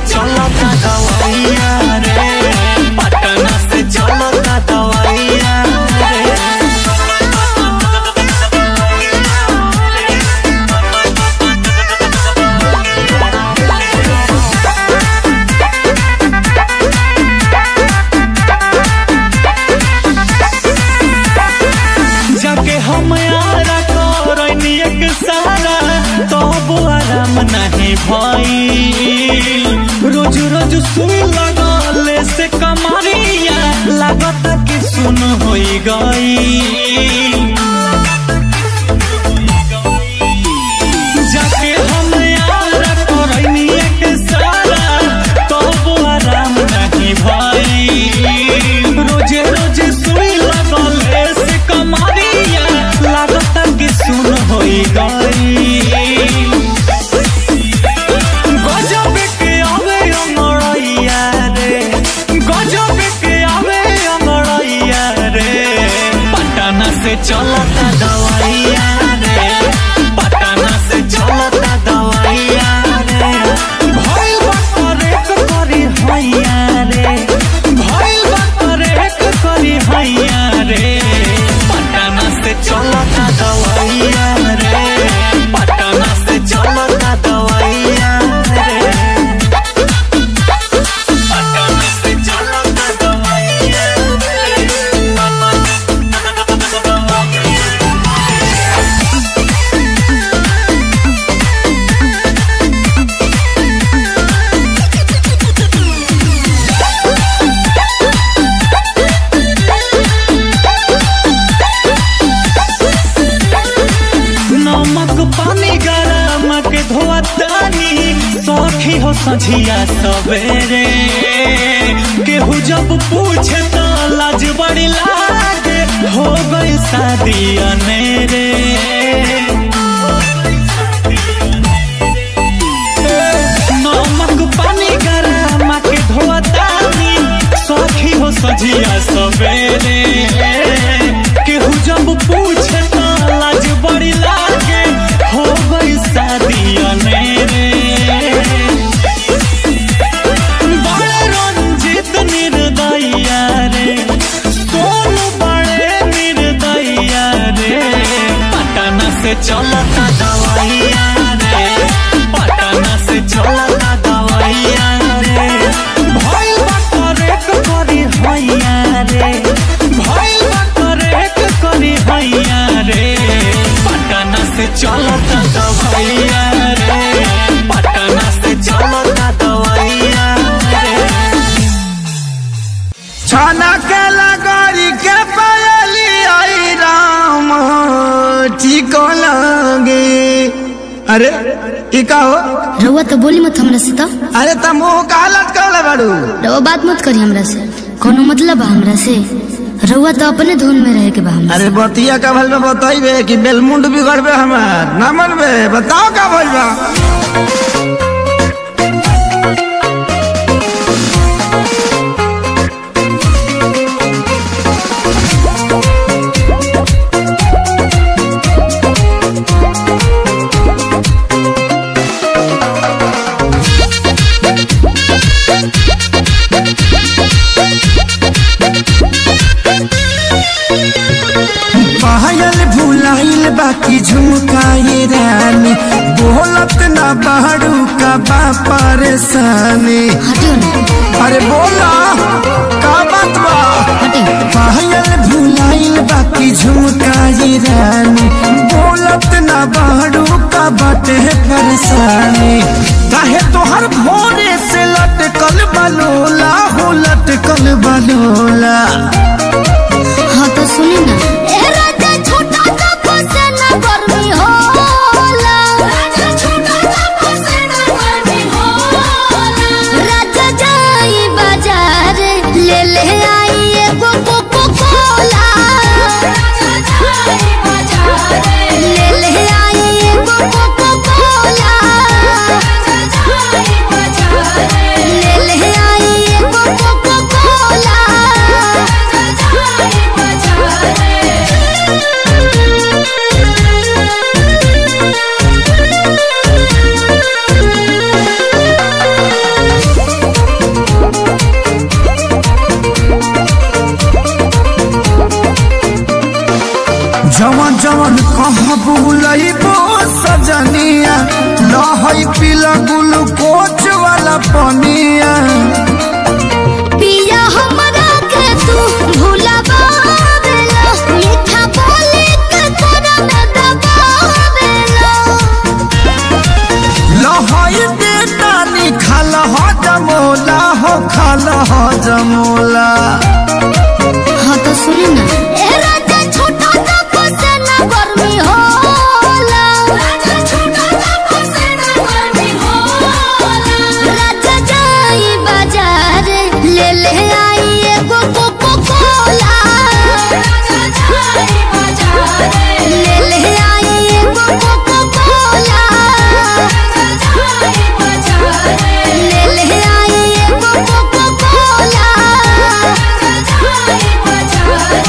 चलता दवाइया रे पटना से चलता दवाइया रे जाके हम यारा करनी एक सारा तब आराम नहीं भई रोज रोज सुई लगले से कमरिया लागत कि सुन होई गई जाके हम यारा करनी एक सारा तब आराम नहीं भई रोजे रोजे सुई लगले से कमरिया लागत कि सुन होई गई गजब के आवे अमरैया रे गजब के आवे अमरैया रे पटना से चलता दवाइया रे पटना से चलता दवाइया रे भइल बा करेक करी हैया रे भइल बा करेक करी हैया रे पटना से चलता दवाइया रे पटना से चलता दवाइया रे पटना से चलता दवाइया नमक पानी गरम के धोतानी सखी हो सझिया सवेरे केहू जब पूछे तो लाज बड़ी लागे हो गई शादी अनेरे नमक पानी गरम के धोतानी सखी हो सझिया सवेरे केहू जब पूछे तो लाज बड़ी लागे हो गई शादी अनेरे बड़े रंजित निर्दया रे सोनू बड़े निर्दया रे पटना से चलता दवाइया रे पटना से चलता दवाइया रे भइल बा करेक करी हैया रे भइल बा करेक करी हैया रे पटना से चलता दवाइया रे पटना से चलता दवाइया रे छाना के लगरी के पायली आई राम ठीक लगे अरे ई का हो रउआ तो बोली मत हमरा से तो अरे तुम मुंह का हालत कर बाड़ू रउआ बात मत करी हमरा से कोनो मतलब बा हमरा से रउआ तो अपने धुन में रहे के बा हमरा अरे बतिया का भल में बताइबे कि बेलमुंड बिगड़बे हमार ना मनबे बताओ का भइल बा पायल भुलाइल बाकी झुमकाए रानी बोलत ना बाड़ू का बा परेशानी हटियो ना अरे बोला का बात बा हटियो पायल भुलाइल बाकी झुमकाए रानी बोलत ना बाड़ू का बाटे परेशानी काहे तोहर भोरे से लटकल बलोला हो लटकल बलोला हाँ तो सुनी ना ले ले आई एगो कोको कोला ले ले आई एगो कोको कोला ले ले आई एगो कोको कोला ग्लूकोच वाला पनिया पिया हमरा के तू भुलावेला मीठा बोली के तोरा में दबावेला लहई दे नानी खाल हो जमोला हो खाल हो जमोला हाँ तो सुनी ना ए राजा छोटा सा फसेना गर्मी होला राजा छोटा सा फसेना गर्मी होला राजा जाई बाजार ले ले आई एगो कोको कोला राजा जाई बाजार ले ले आई एगो कोको कोला राजा जाई बाजार ले ले आई एगो कोको कोला राजा जाई बाजार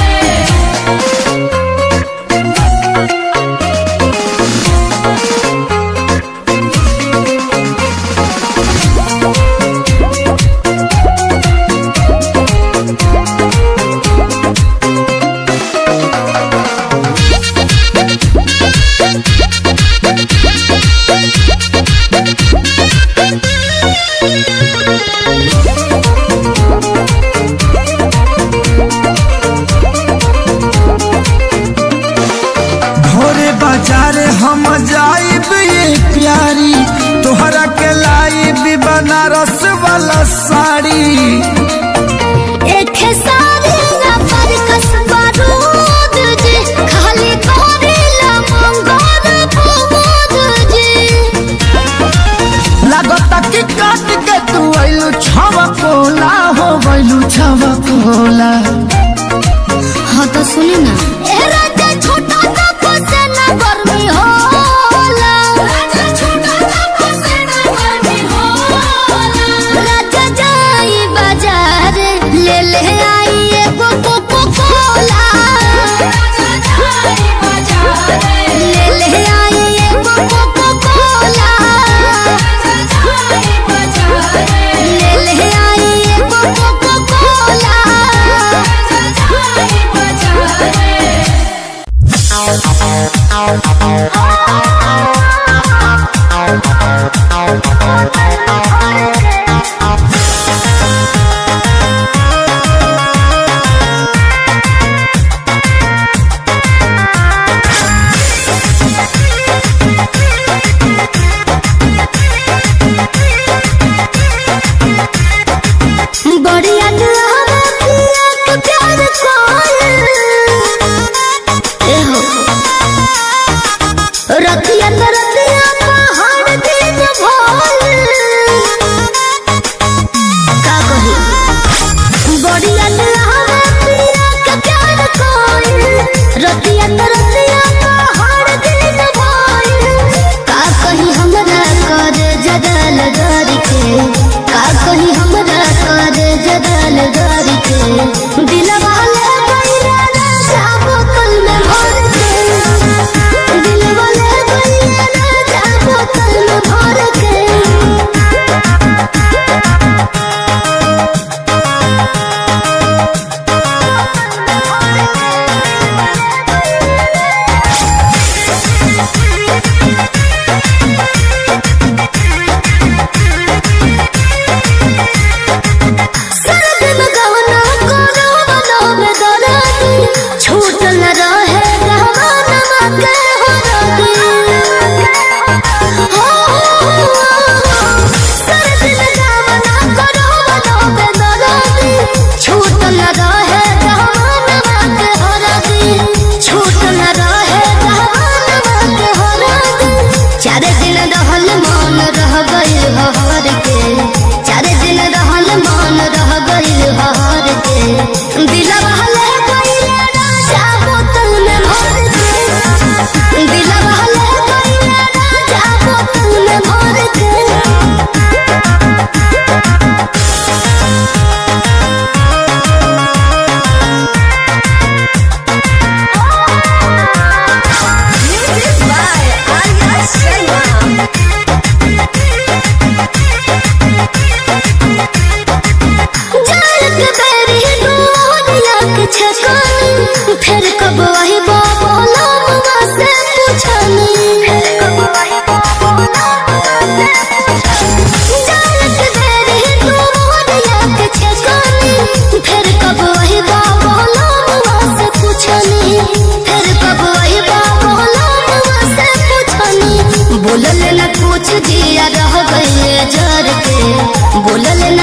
भोरे बाजार हम जाइब ये प्यारी तोहरा के लाइब बनारस वाला साड़ी एक सारी ना पर कसबा रूद जी खाली करेला मंगोर फूद जी लागता कि काट के तू आइलू छवा कोला हो गइलू छवा कोला हाँ तो सुनी ना ए राजा छोटा सा फसेना गर्मी होला राजा छोटा सा फसेना गर्मी होला राजा जाई बाजार ले ले आई एगो कोको कोला राजा जाई बाजार ले ले आई एगो कोको कोला राजा जाई बाजार ले ले आई एगो कोको कोला राजा जाई बाजार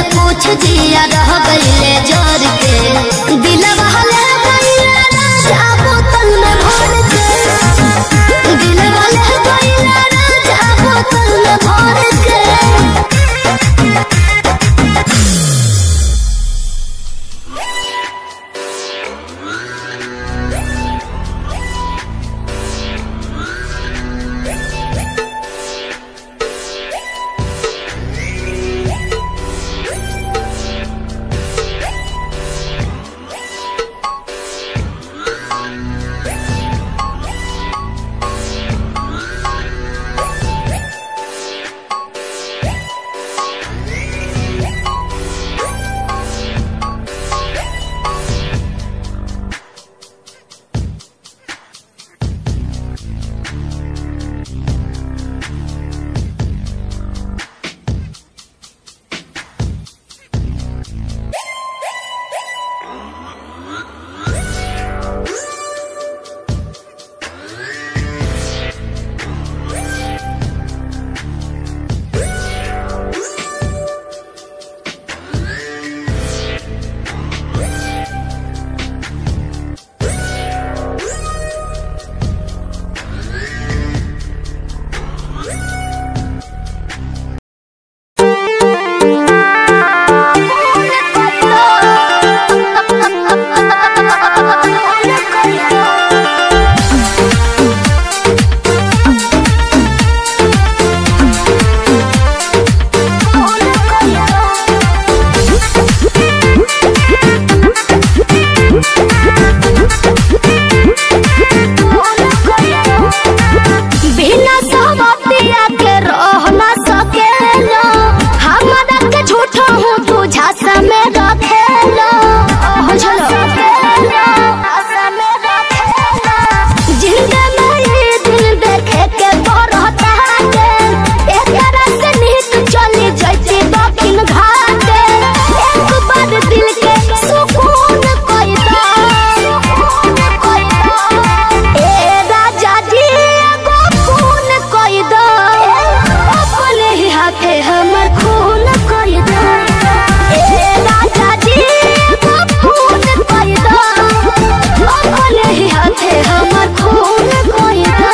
कुछ जिया रह गईले जर के दिलवा ले गईले राजा बोतल में भर के दिलवा ले गईले राजा बोतल में भर के बिना सहमतिया के रह ना सकेलो हमरा के झूठा हूँ तू झांसा में रखेलो बुझलो जिंदा में ये दिन देखे के बरहता के एकरा से निहित चली जैती दक्षिण घाटे एक बार दिल के सुकून कोई दा सुकून कोई दा ए राजा जी एगो खून कोई दो अपने ही हाथे हमर खून कोई दो ए राजा जी एगो खून कोई दो अपने ही हाथे हमर खून कोई दो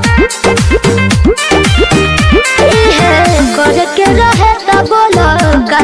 करे के रहे त बोलो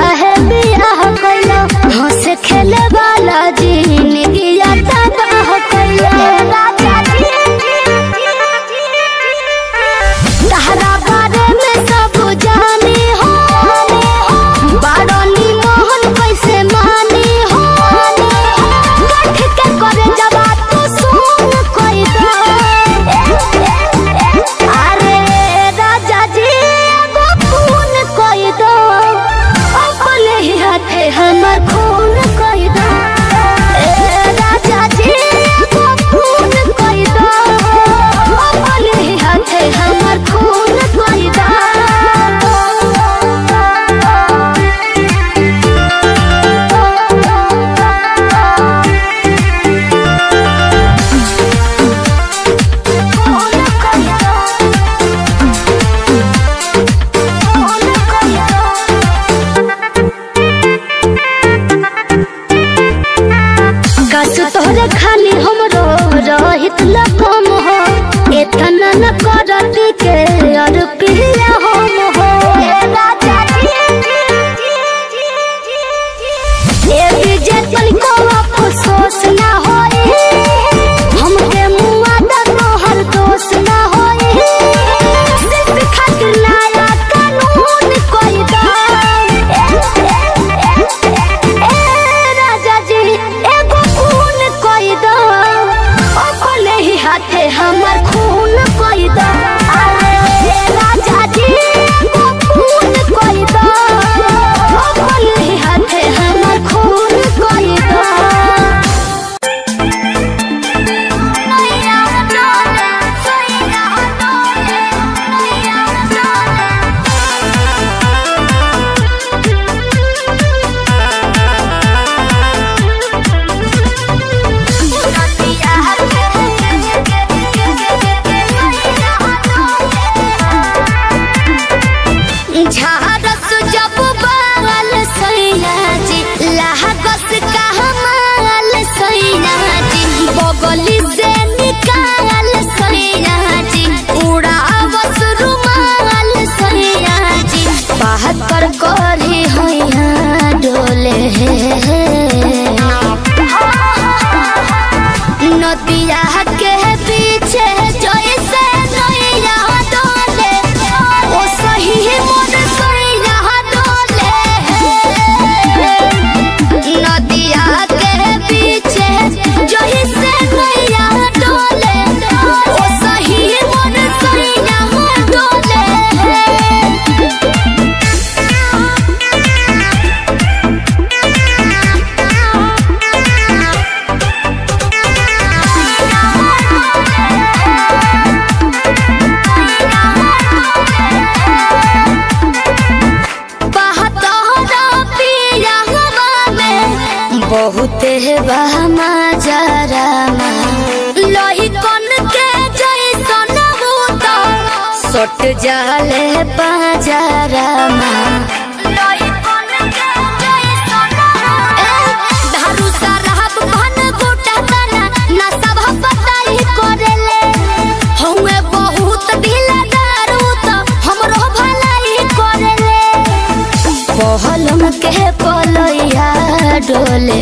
बहुते बहमा जरामा लोही कन के जैसन भूत सट जाले पाजरामा लोही कन के जैसन ए धारू सरहब भन गोटा तना ना सब पताई करेले हउए बहुत ढीला दारू त हमरो भलाई करेले पहलम के पलैया डोले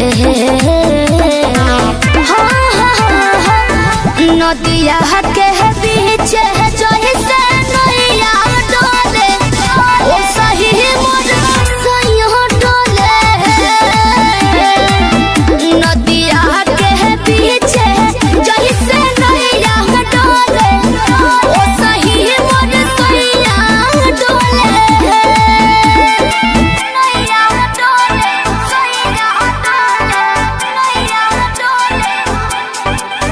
हाँ, हाँ, हाँ, नदिया के बीच जैसे नैया डोले ओ सही मोर सैया डोले नदिया के बीच जैसे नैया डोले ओ सही मोर सैया डोले नैया डोले सैया डोले नैया डोले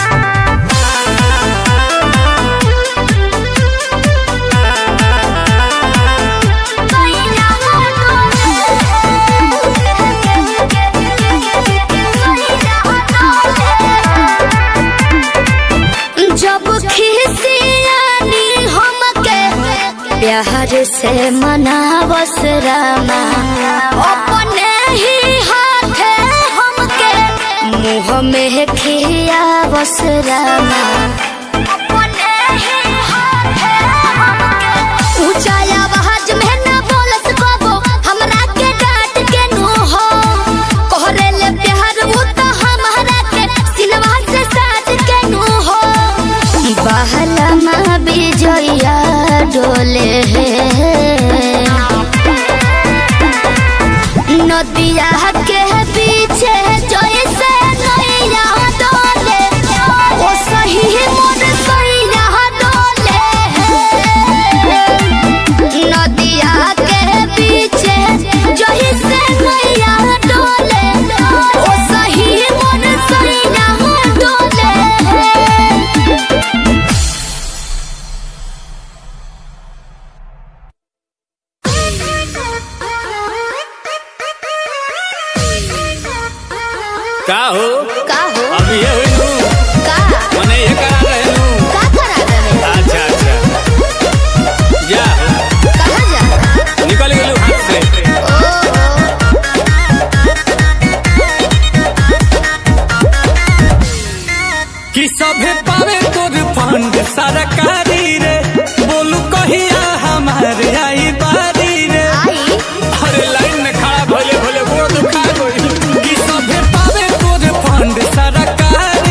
जब खिसियानी हमके प्यार से मनावस रामा अपने ही हाथे हमके मुँह में खियावस रामा अपने ही हाथे हमके ऊंचा आवाज में ना बोलस बाबो हमरा के डांट के नो हो कोहरे ले प्यार वो तो हमरा के सिनवा से साज के नो हो बहला माँ बिजया डोले नदिया के पीछे जैसे नैया डोले ओ सही मोर सैया डोले नदिया के पीछे जैसे नैया डोले ओ सही मोर सैया डोले का हो का हो अब ये हुई तू का मने ये करा रहे तू का करा रहे अच्छा अच्छा जा कहाँ जा निकल गेलू हाथ से कि सभे पावे तोर फंड सरकारी रे बोलू कहिया हमारे आई बारी रे आई अरे लाइन में खड़ा भोले भोले गोड़ दुखा गई कि सभे पावे तोर फंड सरकारी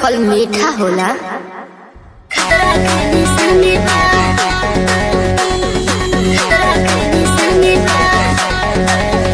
फल मीठा होला खतरा के निशानी बा खतरा के निशानी बा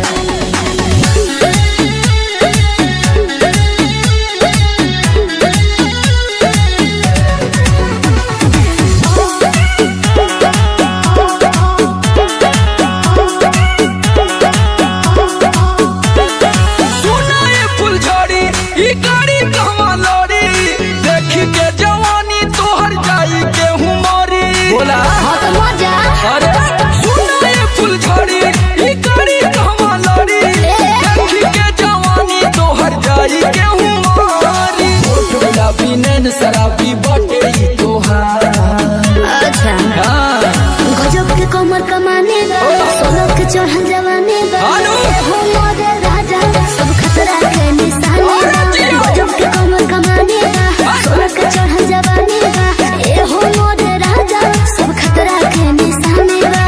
सुना ये फुलझड़ी ई गाड़ी कहवा लड़ी देखी के जवानी तोहर जाई के हुमरी बोला हाँ तो मजा अरे सुना ये फुलझड़ी ई गाड़ी कहवा लड़ी देखी के जवानी तोहर जाई के हुमरी होठ गुलाबी नैन शराबी बटे ई तोहार अच्छा हाँ गजब के कमर कमाने बा सोलह के चढ़ल जवाने बा आलू। हो मोरे राजा सब खतरा के निशाने अरे बा जियो। गजब के कमर कमाने बा सोलह के चढ़ल जवाने बा ए हो मोरे राजा सब खतरा के निशाने बा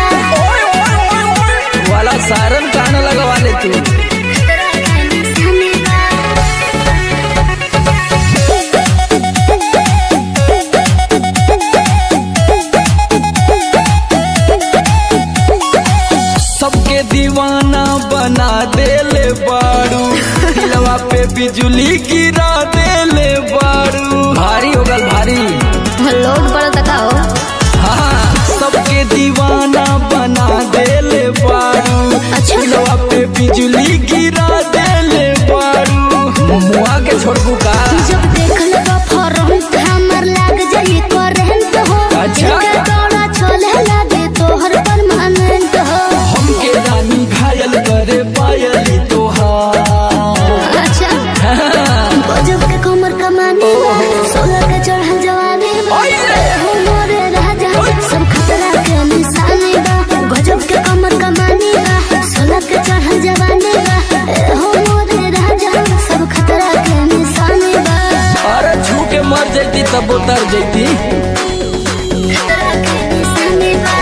वाला सारन कान लगवा ले तू खतरा के निशाने बा सबके दीवाना बना देले बारू दिलवा पे बिजली गिरा देले बारू भारी हो गल भारी लोड बड़ा तका हो हाँ सबके दीवाना बना देले बारू अच्छा। दिलवा पे बिजली गिरा देले बारू मुआ के छोड़बू का जब देखल बा फरहन हमर लाग जाई करंट हो अच्छा। इनके दौड़ा चले लागे तोहर परमानेंट हो हमके रानी घायल करे पायली तोहार अच्छा गजब के कमर कमाने बा सोलह के चढ़ल जवानी बा ओए। हो मोरे राजा सब खतरा के निशाने बा गजब के कमर कमाने बा सोलह के चढ़ल जवानी बा हो मोरे राजा सब खतरा के निशाने बा अरे छू के मर जैती तब उतर जैती खतरा के निशाने बा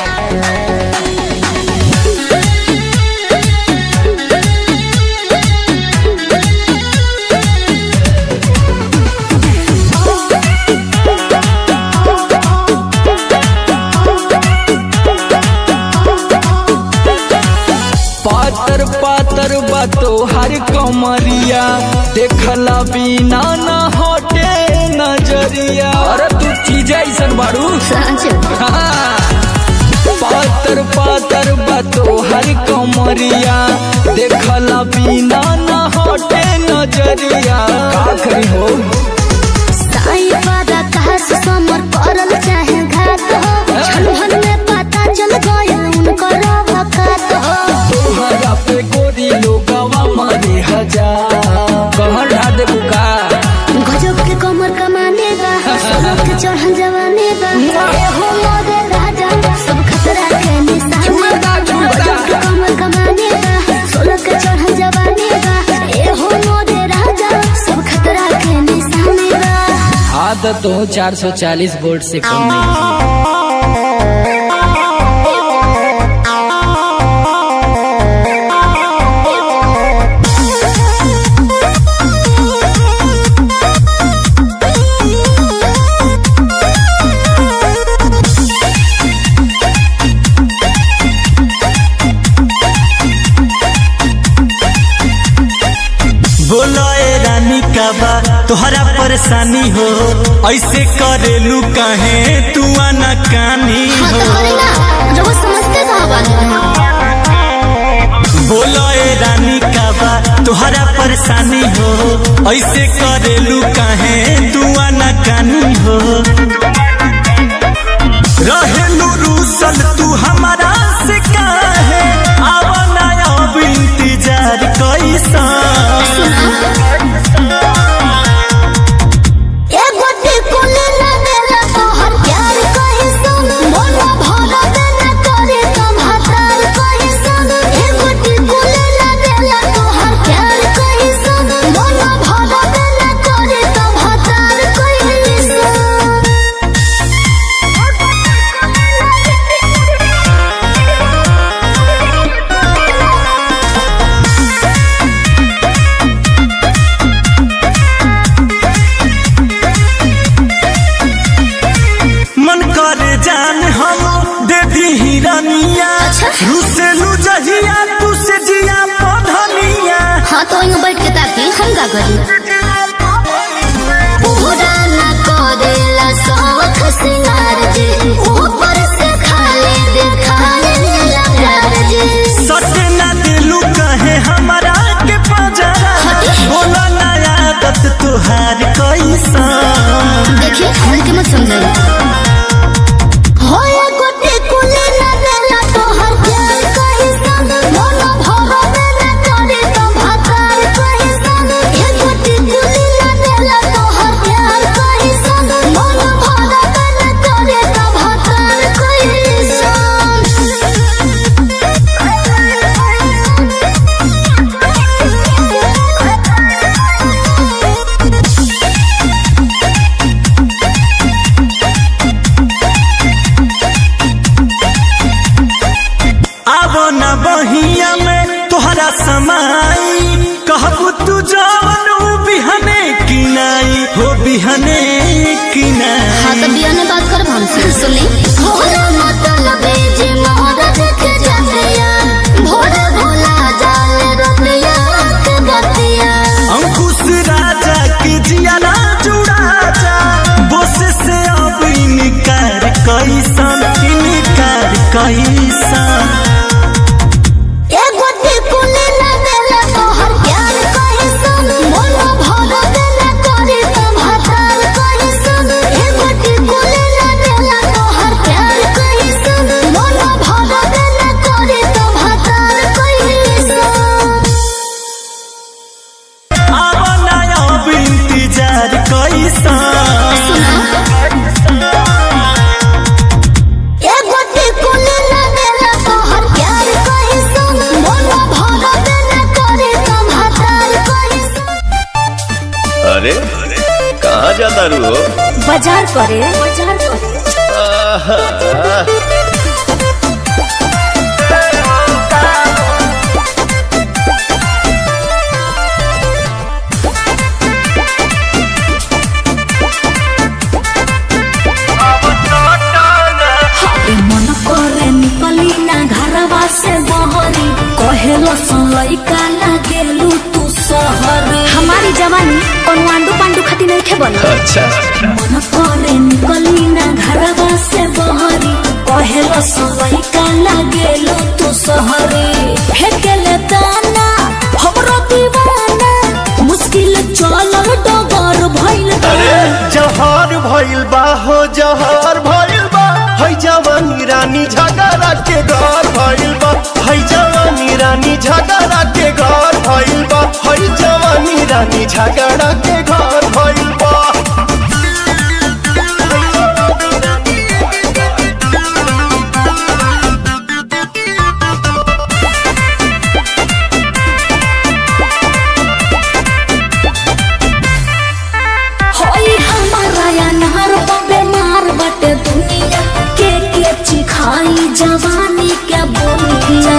पातर पातर बातो हर कमरिया देखला बिना न हटे नजरिया अरे तू चीज ऐसन बारू सच हाँ। पातर पातर बातो हर कमरिया देखला बिना न हटे नजरिया का करी हो साई वादा कहा से समर करल चाहे घात हो छलहन में पता चल गया उनकर वकात हो तोहरा पे गोरी लोगवा मारे हजार कहर ढा दे बुका गजब के कमर कमाने बा सोलह के चढ़ल जवाने बा ए हो मोरे राजा सब खतरा के निशाने छुएगा, छुएगा। गजब के कमर कमाने बा सोलह के चढ़ल जवाने बा ए हो मोरे राजा सब खतरा के निशाने बा आदत हो 440 वोल्ट से कम नहीं बोलो ए रानी का बा तोहरा परेशानी हो ऐसे करेलू काहे तू आना कानी हाँ हो तो हरी ना जो वो समझते कहाँ बात बोलो ए रानी का बा तोहरा परेशानी हो ऐसे करेलू काहे तू आना कानी हो रहेलू रूसल तू हमारा से काहे आवना अब इंतजार कैसा ए गोटी कुले ना मेरा तोहर प्यार कहे सुन मोला भरा देना करे तुम हतार कहे सुन ए गोटी कुले ना मेरा तोहर प्यार कहे सुन मोला भरा देना करे तुम हतार कहे सुन का करी पूरा ना करेला शौक सिंगार जी ऊपर से खाली दिखाने लगा जी सट ना दिलू कहे हमारा के पजरा बोला ना आदत तुहार कैसा देखिए हल्के मत समझाइए होया गोटे कुले ना देला तोहर प्यार कहि संग मोनो भरो में करे तो भाकार कहि संग हे गोटे कुले ना देला तोहर प्यार कहि संग मोनो भरो में करे तो भाकार कहि आवो ना बहिया में तोहरा समाई कहबू तू जवन ऊ बिहने किनाई हो बिहने किनाई हाँ तो बिया ने बात कर हमसे सुनी भोला मतलब जे मोहरत के जतिया भोला भोला जाल रतिया के बतिया अंकुश राजा के जियाला जुड़ा जा बोस से अब इनकार कैसन इनकार कैसन ए गोटी कुले ना देला तोहर प्यार कहि सन मोनो भरो देला करे तो भातार कहि सन ए गोटी कुले ना देला तोहर प्यार कहि सन मोनो भरो देला करे तो भातार कहि सन आवो ना अब इंतजार कैसन ए गोटी कुले ना देला तोहर प्यार कहि सन मोनो भरो देला करे तो भातार कहि सन अरे कहाँ जाता रू हो बाजार करे बाजार करे हाय मन करे निकली ना घरवा से बहरी कहेलो लइका लागेलू तू सहरी हमारी जवानी कोनो आंडू पांडू खाती नहीं थे बना अच्छा मन करे निकली ना घरवा से बहरी कहेलो लइका लागेलू तू सहरी फेकेले दाना हमरो दीवाना मुश्किल चलल डगर भइल बा। जहर भइल बा हो जहर भइल बा है जवानी रानी झगड़ा के घर भइल बा है जवानी रानी झगड़ा के घर भइल बा है जवानी रानी झगड़ा के घर भइल बा होई हमारा या नहर बेमार बटे दुनिया के के चिखाई जवानी के बोनिया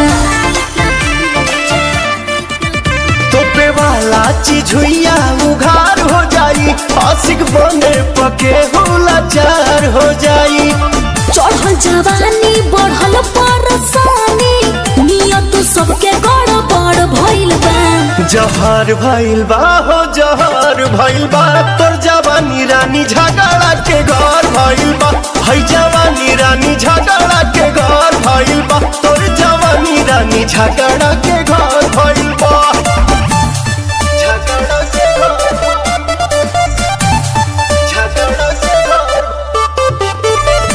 तोपे वाला चीज हुइया उघार हो जाई आशिक बने पके होला चार हो जाई चढ़ल जवानी बढ़ल परसानी नियत सबके गड़बड़ भइल बा जहर भइल बा हो जहर भइल बा तोर जवानी रानी झगड़ा के घर भइल बा है जवानी रानी झगड़ा के घर भइल बा तोर जवानी रानी झगड़ा के घर भइल बा झगड़ा के घर झगड़ा के घर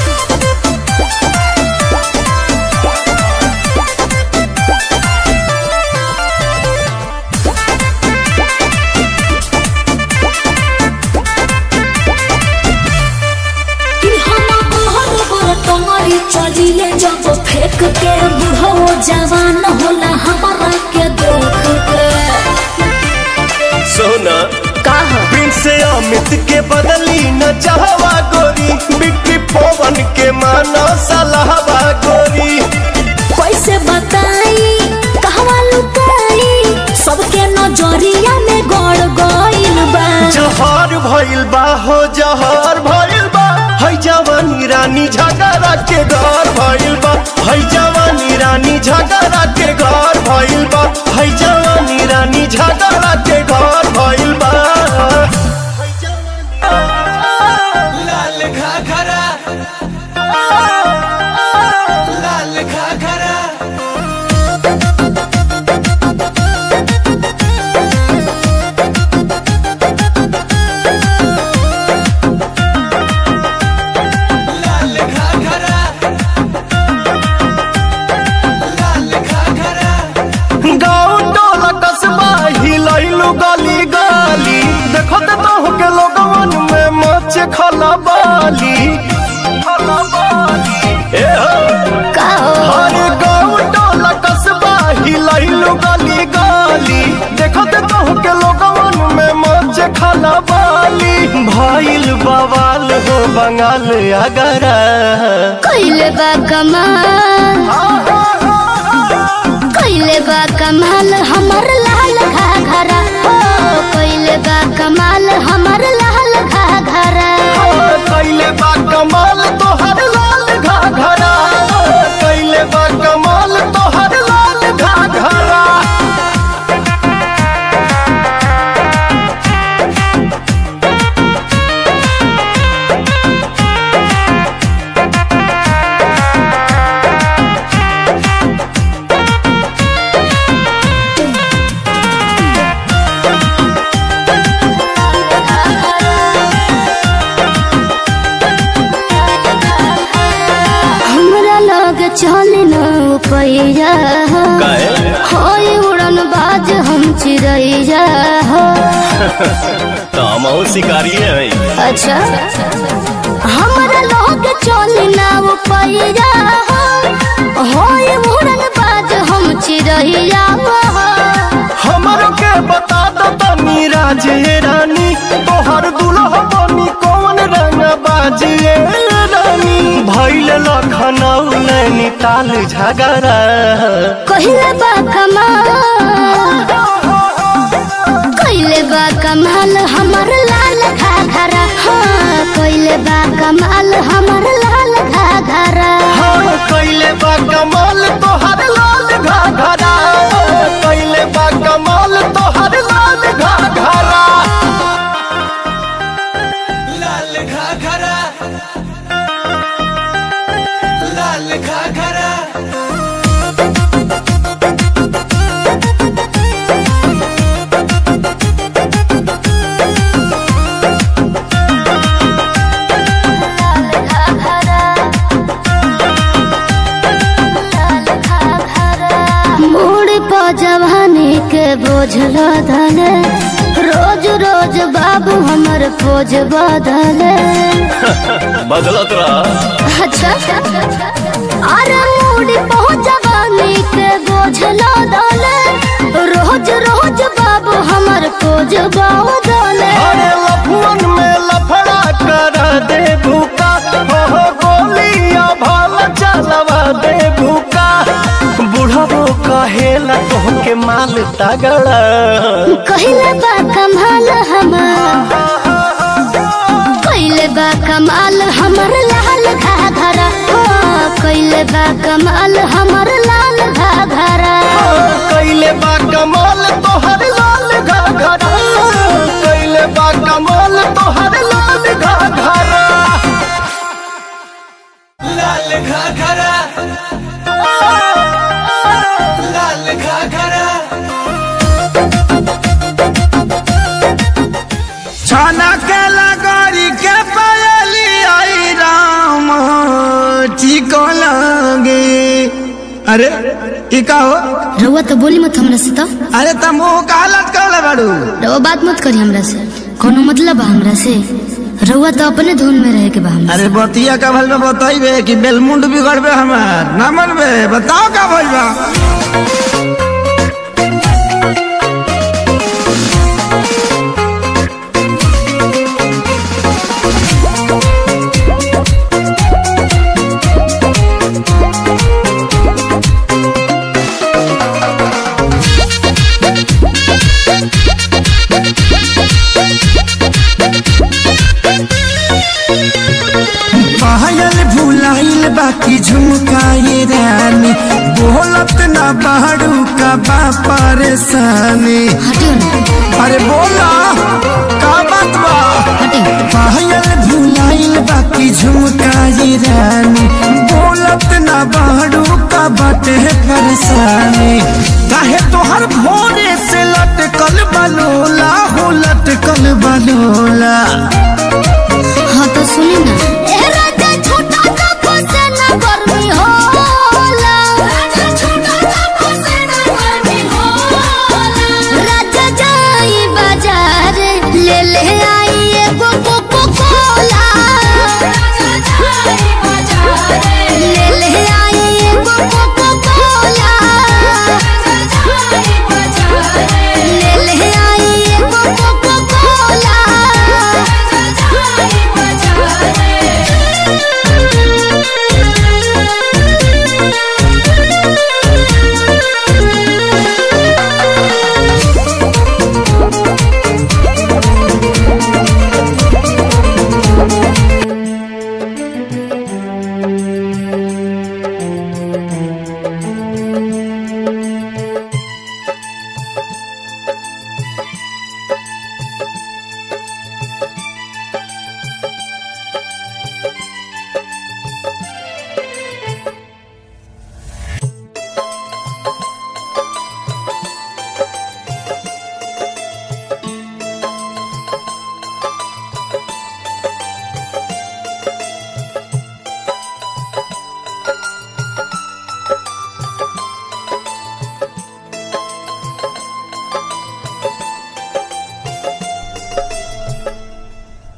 कि हम कहर बर टंगरी चलिले जब फेंक के बुढ़ो जवान होला हमारा के देख के सोना का प्रिंस अमित के बदली न चाहवा गोरी बिक्री पवन के मानो सलाहवा गोरी कैसे बताई कहवा लुकाई सबके नजरिया में गड़ गइल बा जहर भइल बा हो जहर भइल बा है जवानी रानी झगड़ा के घर भइल बा है जवानी रानी झगड़ा के घर भइल बा है जवानी रानी झगड़ा के घर भइल बाली ए हो का हो हर गाँव टोला कस्बा हिलैलु गली गली देखत कहू के लोगवन में मच खाना बाली भइल बवाल हो बंगाल अगरा कइले बा कमाल कइले बा कमाल हमर लाल घाघरा हो कइले बा कमाल हमर लाल घाघरा कैले बा कमाल तोहर लाल घाघरा कैले बा कमाल तोहर लाल घाघरा हमरा लग चल न पैया होय उड़न बाज हम चिड़ैया हो तो हम शिकारी है अच्छा हमरा लग चल न पैया हो होय उड़न बाज हम चिड़ैया हो हमर के बता दो तनी राजे रानी तोहर दुल्हा बनी कौन रंग बाजे रानी भैल लखनऊ नैनीताल झगड़ा कहिले बा कमाल कहिले बा कमाल हमर लाल घाघरा हाँ कहिले बा कमाल हमर लाल घाघरा हाँ कैले बा कमाल तोहर लाल घाघरा कैले बा कमाल तोहर लाल घाघरा लाल घाघरा लाल घाघरा मूड पर जवानी के बोझ लदले रोज रोज बाबू हमर पोज बदले बदलत रहा अच्छा अरे मूड पर जवानी के बोझ लदले रोज रोज बाबू हमर पोज बदले अरे लफुअन में लफड़ा कर दे भूका हो गोलिया भाल चलवा दे भूका बुढ़बो कहेला तोहके माल तगड़ा कहिले बा कमाल हमर कहिले बा कमाल हमर लाल घाघरा हो कहिले बा कमाल हमर लाल घाघरा कैले बा कमाल तोहर लाल घाघरा कैले बा कमाल तोहर लाल घाघरा लाल घाघरा लाल घाघरा छाना के लगरी के पायली आई राम ठीक लगे अरे ई का हो रउआ तो बोली मत हमरा से तो अरे तुम वो का हालत कर बाड़ू रउआ बात मत करी हमरा से कोनो मतलब बा हमरा से रउआ तो अपने धुन में रहे के बा हमरा अरे बतिया का भल में बताइबे कि बेलमुंड बिगड़बे हमार ना मनबे बताओ का भइल बा पायल भुलाइल बाकी झुमकाए रानी बोलत ना बाड़ू का बा परेशानी हटियो ना अरे बोला का बात बा हटियो पायल भुलाइल बाकी झुमकाए रानी बोलत ना बाड़ू का बाटे परेशानी काहे तोहर भोरे से लटकल बलोला हो लटकल बलोला हाँ तो सुनी ना ए राजा छोटा सा फसेना गर्मी होला राजा छोटा सा फसेना गर्मी होला राजा जाई बाजार ले ले आई एगो कोको कोला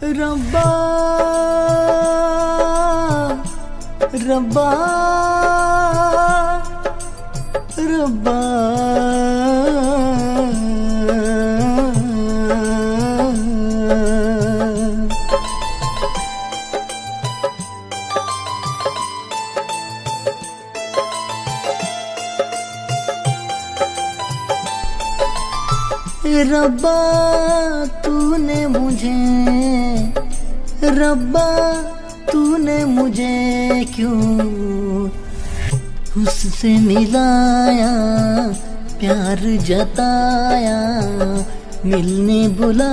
रब्बा रब्बा रब्बा रब्बा तूने मुझे रब्बा तूने मुझे क्यों उससे मिलाया प्यार जताया मिलने बुला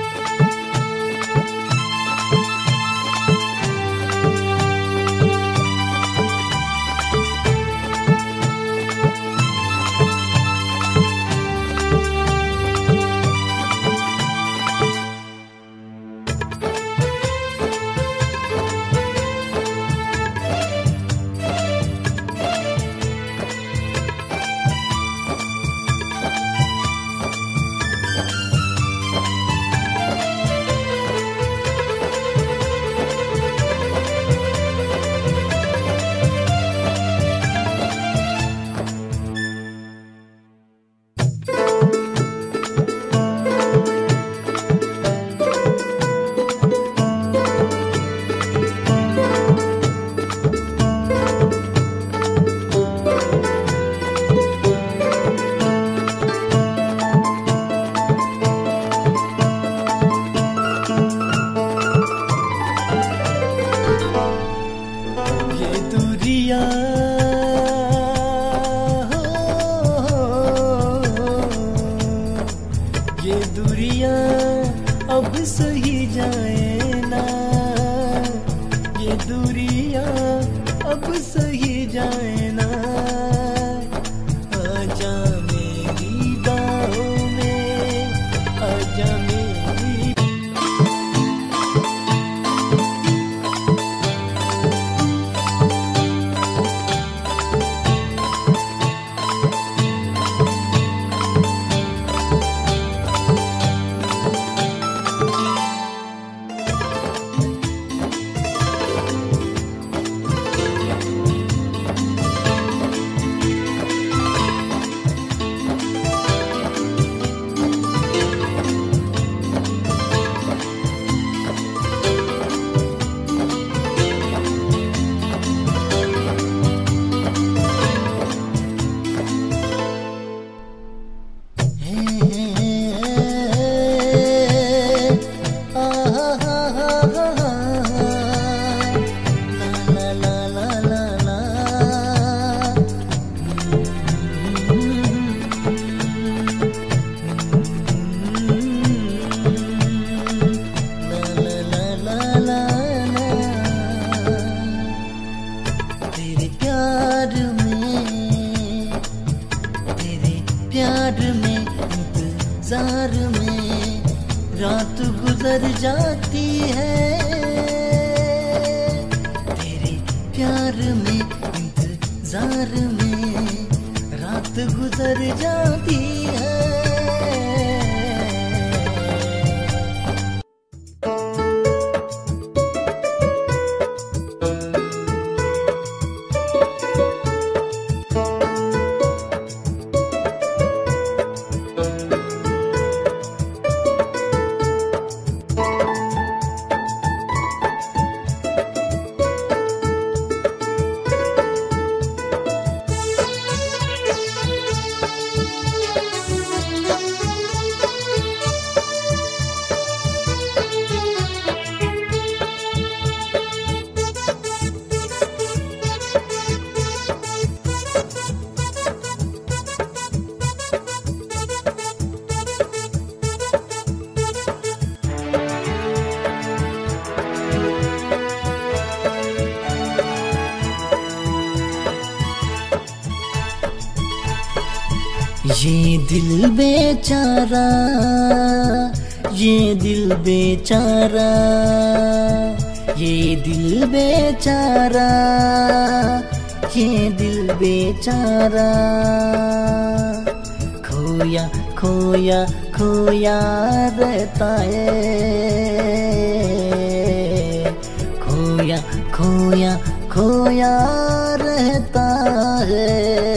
ये दूरिया ये दूरिया अब सही जाए ना ये दूरिया अब सही जाए ना आजा मेरी बाहों में आजा मेरी तेरे प्यार में तेरे प्यार में इंतजार में रात गुजर जाती है तेरे प्यार में इंतजार में रात गुजर जाती है ये दिल बेचारा ये दिल बेचारा ये दिल बेचारा ये दिल बेचारा खोया खोया खोया रहता है खोया खोया रहता है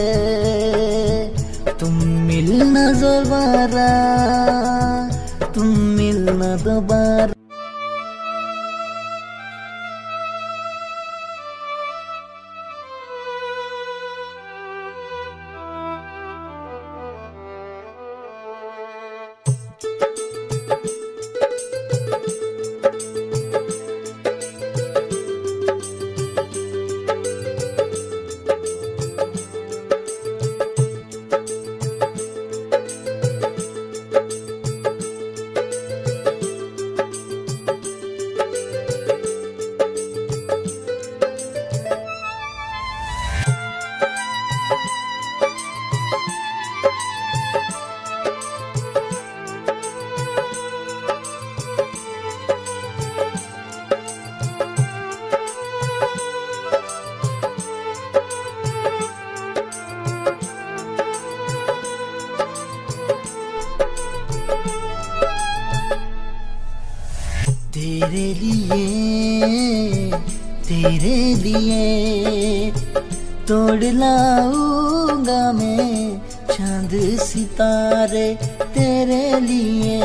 तुम मिलना दोबारा तुम मिलना दोबारा तेरे लिए तेरे लिए तोड़ लाऊंगा मैं चांद सितारे तेरे लिए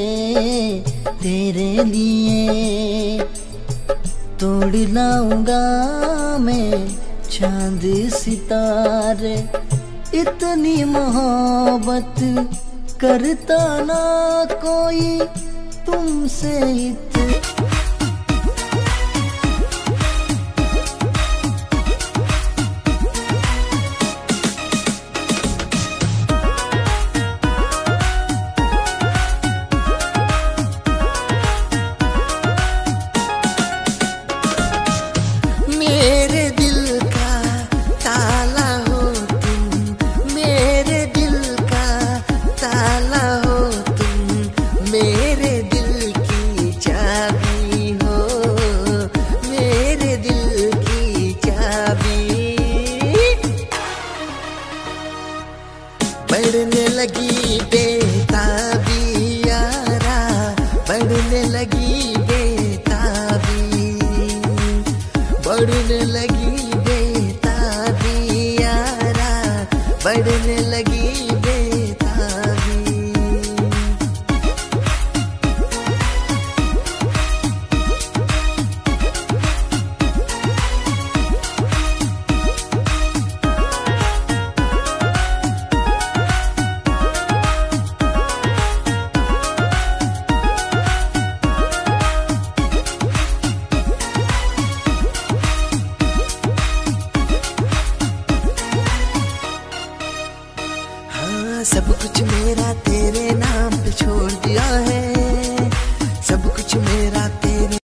तेरे लिए तोड़ लाऊंगा मैं चांद सितारे इतनी मोहब्बत करता ना कोई तुमसे इत मेरे दिल का ताला हो तुम मेरे दिल का ताला हो तुम मेरे दिल की चाबी हो मेरे दिल की चाबी बढ़ने लगी बेताबी यारा बढ़ने लगी बेताबी बढ़ने लगी बेताबी यारा बढ़ने लगी बेताबी हाँ सब कुछ मेरा तेरे नाम पे छोड़ दिया है सब कुछ मेरा तेरे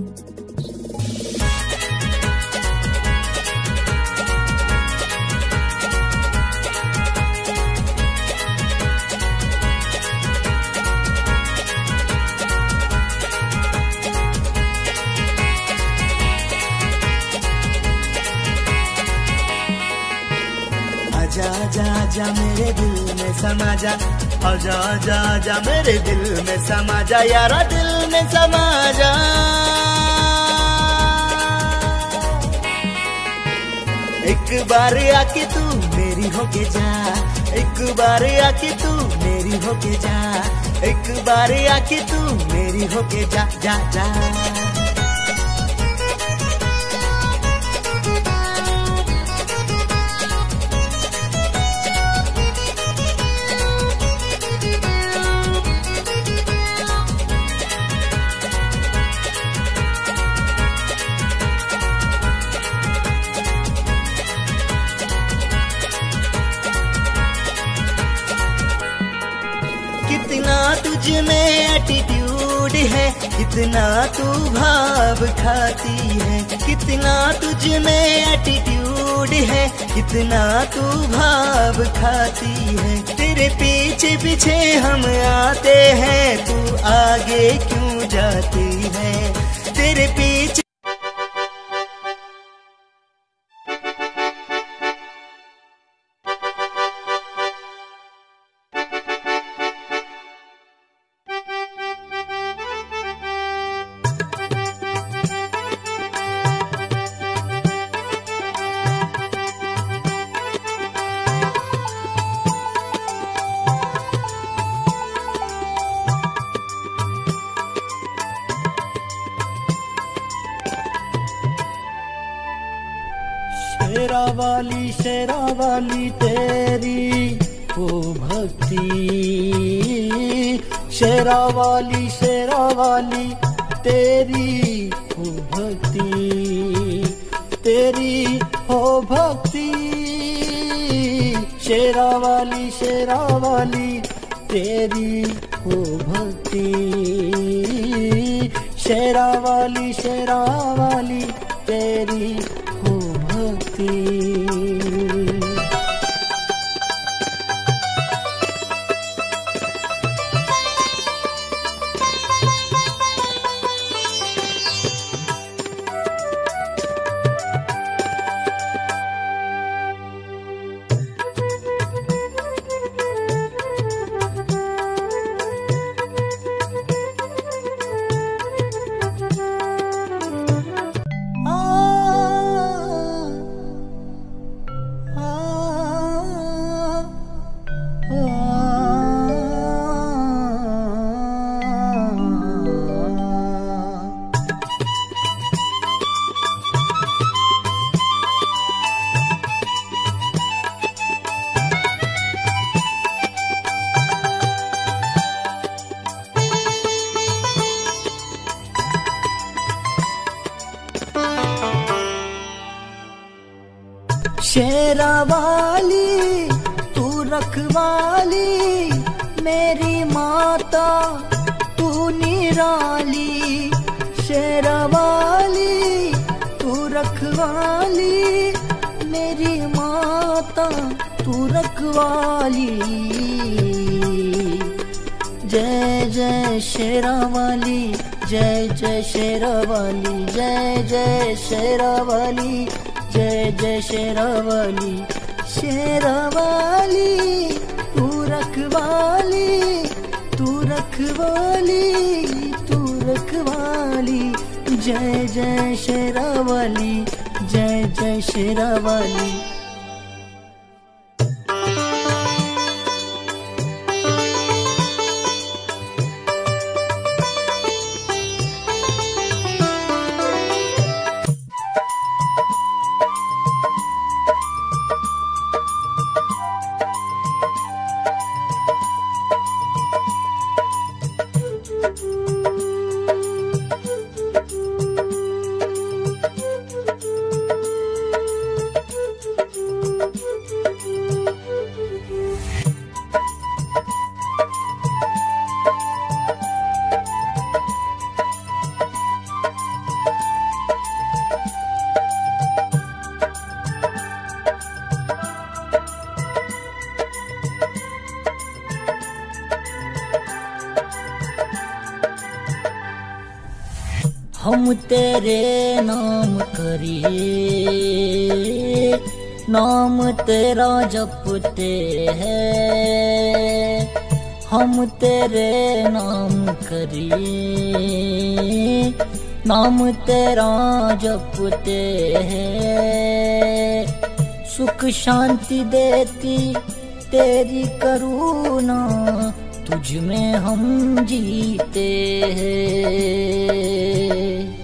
आजा आजा आजा मेरे दिल में समा जा आजा आजा आजा मेरे दिल में समा जा यारा दिल में समा जा एक बार आके तू मेरी होके जा एक बार आके तू मेरी होके जा एक बार आके तू मेरी होके जा जा जा कितना तुझ में एटीट्यूड है कितना तू भाव खाती है कितना तुझ में एटीट्यूड है कितना तू भाव खाती है तेरे पीछे पीछे हम आते हैं तू आगे क्यों जाती है तेरे पीछे शेरा वाली शेरा वाली तेरी ओ भक्ति शेरा वाली शेरा वाली तेरी हो भक्ति तेरी हो भक्ति शेरा वाली शेरा वाली तेरी हो भक्ति शेरा वाली शेरा वाली तेरी हो भक्ति शेरा वाली तू रखवाली मेरी माता तू निराली शेरा वाली तू रखवाली मेरी माता तू रखवाली जय जय शेरा वाली जय जय शेरा वाली जय जय शेरा वाली जय जय शेरावाली शेरावाली तू रखवाली तू रखवाली तू रखवाली जय जय शेरावाली जय जय शेरावाली हम तेरे नाम करिए नाम तेरा जपते हैं हम तेरे नाम करिए नाम तेरा जपते हैं सुख शांति देती तेरी करुणा तुझ में हम जीते हैं